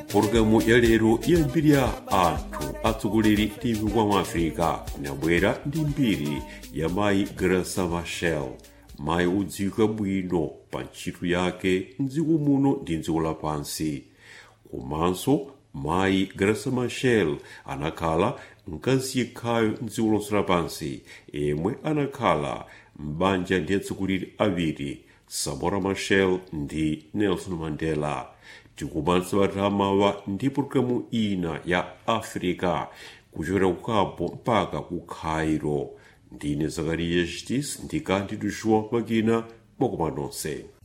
pologalamu ya lero yambiri ya anthu atsogoleri tivi kwa mwafrika inabwera ndi mbiri ya mayi grasa machel mayi udziwika bwino pa ntchito yake mdziko muno ndi mdziko lapansi komanso mayi grasa machel anakhala mkazi yekhayo mdziko lonse lapansi yemwe anakhala m'banja ndi atsogoleri awiri samora machel ndi nelson mandela tikumanitsa batamawa ndi pologalamu ina ya africa kuchokera ku cabo mpaka ku cairo ndine zakariya justice ndi kandi tuxuwa makina mwakomanonse